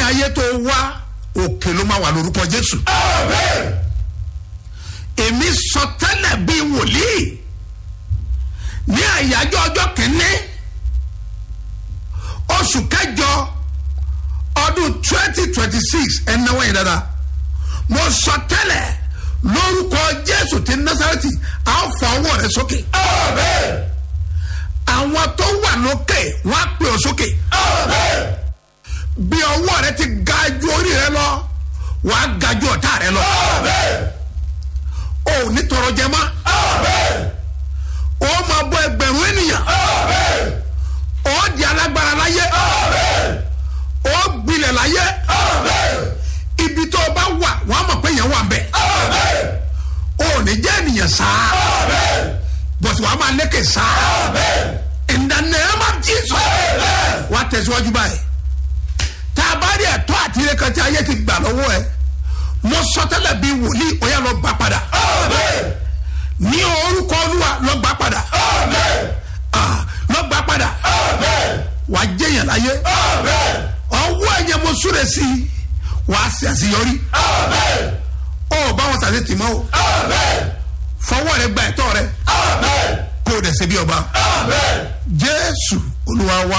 ayé tó wá òkè ló máa wà lórúkọ jésù. èmi sọ tẹ́lẹ̀ bíi wòlíì ní àyájọ́ ọjọ́ kìíní oṣù kẹjọ ọdún twenty twenty six ẹnáwó yẹn dáadáa mo sọ tẹ́lẹ̀ lórúkọ jésù ti násàrẹ́tì a ó fa ọwọ́ rẹ sókè. àwọn tó wà lókè wọ́n á pè ọ́ sókè. bí ọwọ́ rẹ ti ga ju orí rẹ lọ wọ́n á ga ju ọ̀tá rẹ lọ. o ò ní tọrọ jẹ mọ́. o máa bọ ẹgbẹ̀rún ènìyàn. o di alágbára láyé. o gbilẹ̀ láyé. ibi tó o bá wà wọ́n á mọ̀ pé yẹn wà ń bẹ̀. o ò ní jẹ́ ènìyàn sáá. bọ̀sù wàá máa lékè sáá. in the name of Jesus. wà á tẹ̀síwájú báyìí. tá a bá rí ẹ̀tọ́ àti ilé kan tí ayé ti gbà lọ́wọ́ ẹ̀ mo sọ tẹ́lẹ̀ bí wòlíì ó yá lọ gbà padà. ní orúkọ olúwa lọ gbà padà. Ah, lọ gbà padà. wà á jẹyàn láyé. ọwọ́ ẹ̀yẹ mo súre sí i wà á sì àṣeyọrí. ó bá wọn sàṣẹ tì mọ́ o. fọwọ́ rẹ gba ẹ̀tọ́ rẹ. kó o dẹ̀ ṣe bí ọba. jésù olúwa wá.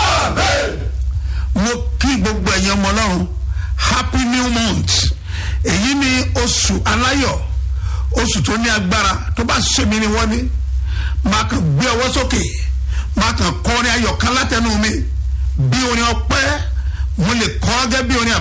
mo kí gbogbo ẹ̀yin ọmọ ọlọ́run happy new month èyí ni oṣù aláyọ̀ oṣù tó ní agbára tó bá ṣe mí ni wọ́n ní máa kàn gbé ọwọ́ sókè máa kàn kọrin ayọ̀ kan látẹnu mi bí orin ọpẹ́ mo lè kọ́ gẹ́gẹ́ bí orin